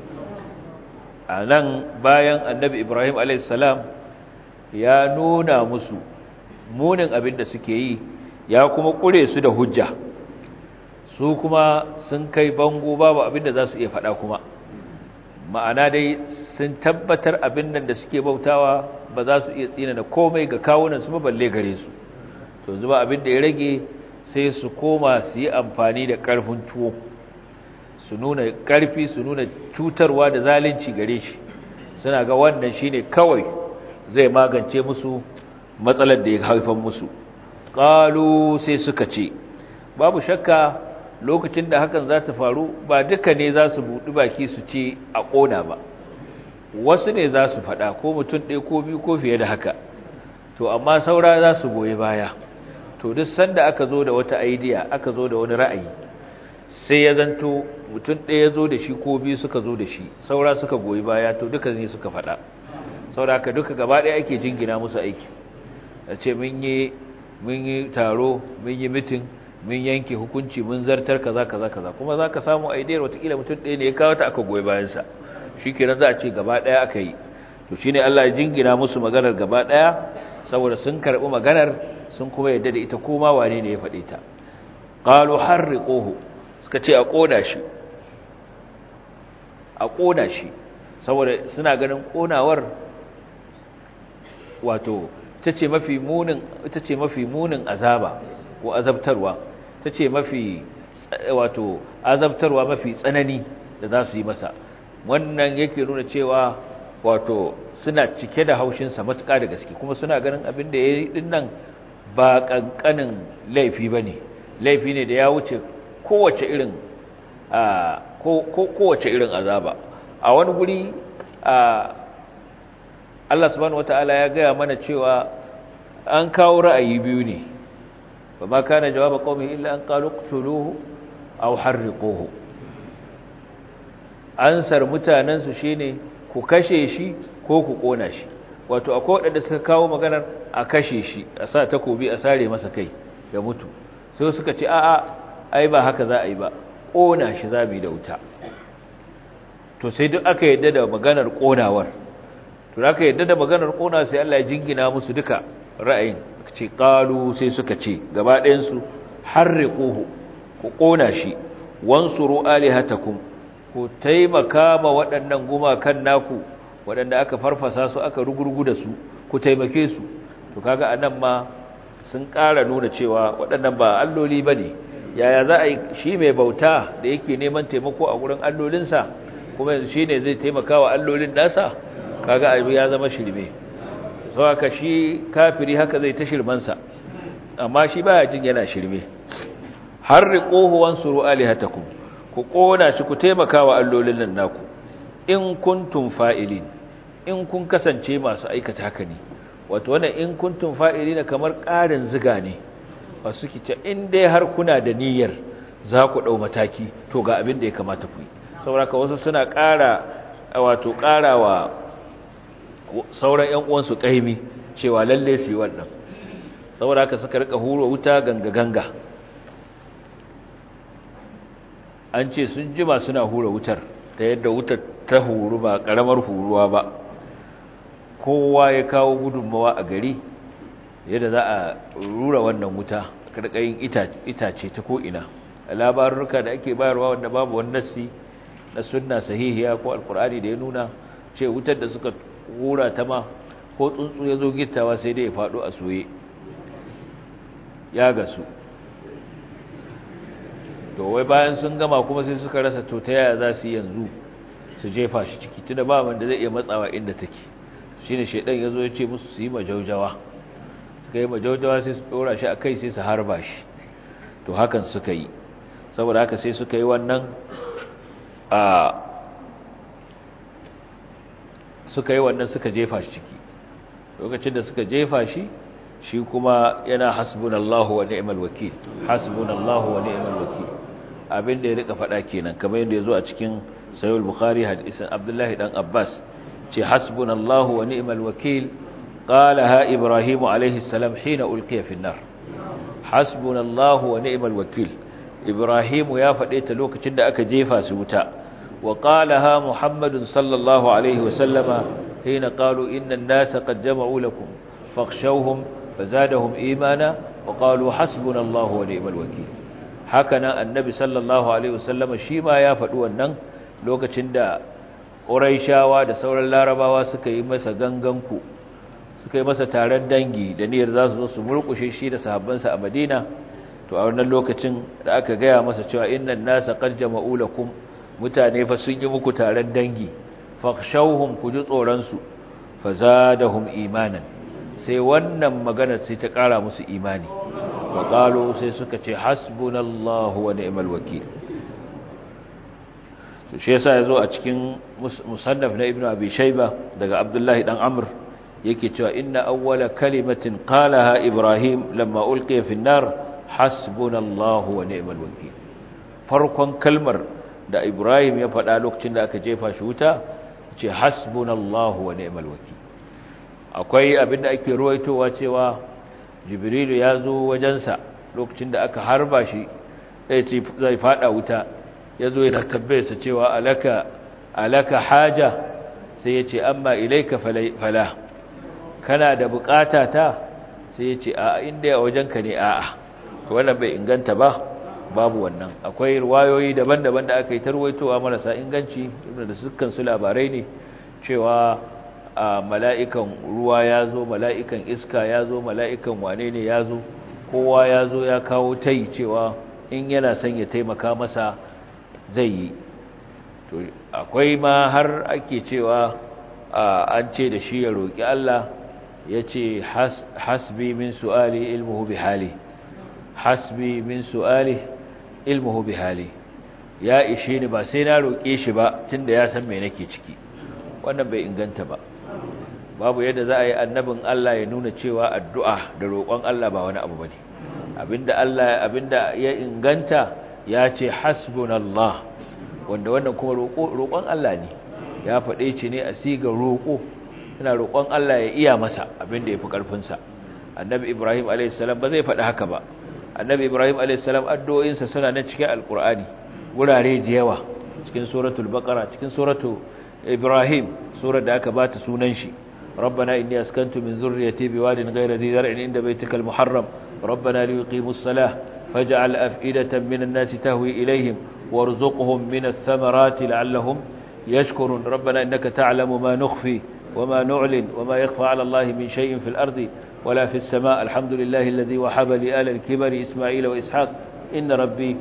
anan bayan annabi ibrahim alayhis salam ya nuna musu munin abin da suke yi ya kuma kure su da hujja su kuma sun kai bango babu abin da za su iya faɗa kuma ma'ana dai sun tabbatar abin nan da suke bautawa ba za su iya tsina da komai ga kawunan su ba balle gare su to zuba abin da ya rage sai su koma su yi amfani da ƙarfin tuwo su nuna ƙarfi su nuna cutarwa da zalunci gare shi suna ga wannan shine kawai zai magance musu matsalar da ya haifan musu ƙalu sai suka ce babu shakka lokacin da hakan za ta faru ba duka ne za su buɗi baki su ce a ƙona ba wasu ne za su faɗa ko mutum ɗaya ko biyu ko fiye da haka to amma saura za su goyi baya to duk sanda aka zo da wata idea aka zo da wani ra'ayi sai ya zanto mutum ɗaya ya zo da shi ko biyu suka zo da shi saura suka goyi baya to duka ne suka faɗa saura ka duka gaba ɗaya ake jingina musu aiki a ce mun yi mun yi taro mun yi mitin mun yanke hukunci mun zartar kaza kaza kaza kuma za ka samu idea watakila mutum ɗaya ne ya kawo ta aka goyi bayansa shi kenan za a ce gaba ɗaya aka yi to shine Allah ya jingina musu maganar gaba ɗaya saboda sun karɓi maganar sun kuma yadda da ita koma wane ne ya faɗe ta qalu harriquhu suka ce a ƙona shi a ƙona shi saboda suna ganin ƙonawar wato ita ce mafi munin ita ce mafi munin azaba ko azabtarwa ita ce mafi wato azabtarwa mafi tsanani da za su yi masa wannan yake nuna cewa wato suna cike da haushinsa matuƙa da gaske kuma suna ganin abin da ya yi dinnan ba ƙanƙanin laifi ba ne laifi ne da ya wuce kowace irin kowace irin azaba a wani guri Allah subhanahu wata'ala ya gaya mana cewa an kawo ra'ayi biyu ne ba ma kana jawaba qaumi illa an qalu qtuluhu aw harriquhu ansar mutanen su shine ku kashe shi ko ku kona shi wato akwai wadanda suka kawo maganar a kashe shi a sa takobi a sare masa kai ya mutu sai suka ce a'a ai ba haka za a yi ba kona shi za mu yi da wuta to sai duk aka yadda da maganar konawar to aka yadda da maganar kona sai Allah ya jingina musu duka ra'ayin ce qalu sai suka ce gaba ɗayan su harriquhu ku kona shi wansuru alihatakum ku taimaka ma waɗannan gumakan naku waɗanda aka farfasa su aka rugurgu da su ku taimake su to kaga anan ma sun ƙara nuna cewa waɗannan ba alloli bane yaya za a yi shi mai bauta da yake neman taimako a gurin allolinsa kuma yanzu shine zai taimaka wa allolin nasa kaga abu ya zama shirme sau haka shi kafiri haka zai ta shirmansa amma shi baya jin yana shirme har riƙohu wansuru alihatakum ku ƙona shi ku taimaka wa allolin nan naku in kuntum fa'ilin in kun kasance masu aikata haka ne wato wannan in kuntum fa'ilin kamar ƙarin ziga ne wasu kice in dai har kuna da niyyar za ku ɗau mataki to ga abin da ya kamata ku yi sauraka wasu suna ƙara wato ƙarawa sauran ‘yan uwansu ƙaimi cewa lalle su yi wannan saboda haka suka rika hura wuta ganga ganga an ce sun jima suna hura wutar ta yadda wutar ta huru ba karamar huruwa ba kowa ya kawo gudunmawa a gari yadda za a rura wannan wuta karkayin itace ta ko'ina labarurka da ake bayarwa wanda babu wani nassi na sunna sahihiya ko alkur'ani da ya nuna ce wutar da suka hura ta ma ko tsuntsu ya zo gittawa sai dai ya faɗo a soye ya gasu to wai bayan sun gama kuma sai suka rasa to ta yaya za su yi yanzu su jefa shi ciki tunda ba wanda zai iya matsawa inda take shine shedan yazo ya ce musu su yi majaujawa suka yi majaujawa sai su dora shi akai sai su harba shi to hakan suka yi saboda haka sai suka yi wannan a suka yi wannan suka jefa shi ciki lokacin da suka jefa shi shi kuma yana hasbunallahu wa ni'mal wakil hasbunallahu wa ni'mal wakil abinda ya rika faɗa kenan kamar yadda yazo a cikin sahih al-bukhari hadisin abdullahi dan abbas ce hasbunallahu wa ni'mal wakil qalaha ibrahim alayhi salam hina ulqiya fi an-nar hasbunallahu wa ni'mal wakil ibrahim ya faɗe ta lokacin da aka jefa su wuta wa qalaha muhammadun sallallahu alaihi wa sallama hina qalu inna an-nasa qad jama'u lakum fakhshawhum fazadahum imana wa qalu hasbunallahu wa ni'mal wakeel hakanan annabi sallallahu alaihi wasallama shi ma ya faɗi wannan lokacin da quraishawa da sauran larabawa suka yi masa ganganku suka yi masa taron dangi da niyyar za su zo su murkushe shi da sahabbansa a Madina to a wannan lokacin da aka gaya masa cewa innan nasa qad jama'u lakum mutane fa sun yi muku taron dangi fakhshawhum ku ji tsoron su fazadahum imanan sai wannan magana sai ta ƙara musu imani wa qalu sai suka ce hasbunallahu wa ni'mal wakeel to shi yasa yazo a cikin musannaf na ibnu abi shayba daga abdullahi dan amr yake cewa inna awwala kalimatin qalaha ibrahim lamma ulqiya fi an-nar hasbunallahu wa ni'mal wakeel farkon kalmar da ibrahim ya faɗa lokacin da aka jefa shi wuta ce hasbunallahu wa ni'mal wakeel akwai abinda ake ruwaitowa cewa jibrilu ya zo wajensa lokacin da aka harba shi zai fada wuta ya zo yana tabbayarsa cewa alaka alaka haja sai ya ce amma ilaika fala kana da bukata ta sai ya ce a inda ya wajenka ne a'a wannan bai inganta ba babu wannan akwai ruwayoyi daban-daban da aka yi tarwaitowa marasa inganci da dukkan su labarai ne cewa a mala'ikan ruwa ya zo mala'ikan iska ya zo mala'ikan wane ne ya zo kowa ya zo ya kawo tai cewa in yana son ya taimaka masa zai yi to akwai ma har ake cewa an ce da shi ya roƙi Allah ya ce hasbi min su'ali ilmuhu bi hali hasbi min su'ali ilmuhu bi hali ya ishe ni ba sai na roƙe shi ba tunda ya san me nake ciki wannan bai inganta ba babu yadda za a yi annabin Allah ya nuna cewa addu'a da roƙon Allah ba wani abu bane abinda Allah abinda ya inganta ya ce hasbunallah wanda wannan kuma roƙon Allah ne ya faɗe ce ne a siga roƙo ina roƙon Allah ya iya masa abinda ya fi ƙarfinsa annabi Ibrahim a.s. ba zai faɗi haka ba annabi Ibrahim a.s. addu'o'insa suna nan cikin alƙur'ani wurare da yawa cikin suratul baqara cikin suratul Ibrahim surar da aka bata sunan shi ربنا إني أسكنت من ذريتي بواد غير ذي ذرع عند بيتك المحرم ربنا ليقيموا الصلاة فاجعل أفئدة من الناس تهوي إليهم وارزقهم من الثمرات لعلهم يشكرون ربنا إنك تعلم ما نخفي وما نعلن وما يخفى على الله من شيء في الأرض ولا في السماء الحمد لله الذي وحب لآل الكبر إسماعيل وإسحاق إن ربي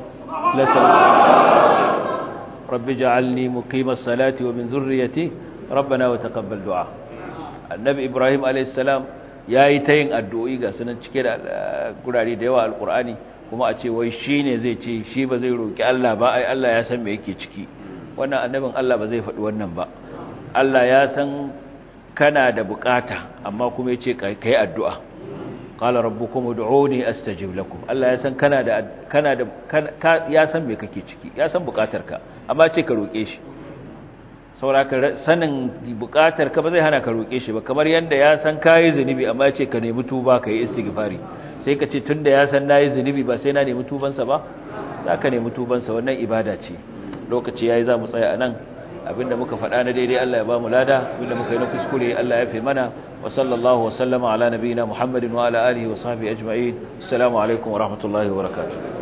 لسميع رب اجعلني مقيم الصلاة ومن ذريتي ربنا وتقبل دعاء النبي إبراهيم عليه السلام ya yi ta yin addu'o'i ga sunan cike da gurare da yawa alkur'ani kuma a ce wai shi ne zai ce shi ba zai roƙi Allah ba ai Allah ya san me yake ciki wannan annabin Allah ba zai faɗi wannan ba Allah ya san kana da bukata amma kuma ya ce ka yi addu'a qala rabbukum ud'uni astajib lakum Allah ya san kana da kana da ya san me kake ciki ya san bukatarka amma ce ka roƙe shi sauraka sanin bukatar ka ba zai hana ka roƙe shi ba kamar yadda ya san kayi zunubi amma ya ce ka nemi tuba ka yi istighfari sai ka ce tunda ya san nayi zunubi ba sai na nemi tubansa ba zaka nemi tubansa wannan ibada ce lokaci yayi za mu tsaya anan abinda muka faɗa na daidai Allah ya ba mu lada abinda muka yi na kuskure Allah ya fi mana wa sallallahu wa sallama ala nabiyina Muhammadin wa ala alihi wa sahbihi ajma'in assalamu alaikum wa rahmatullahi wa barakatuh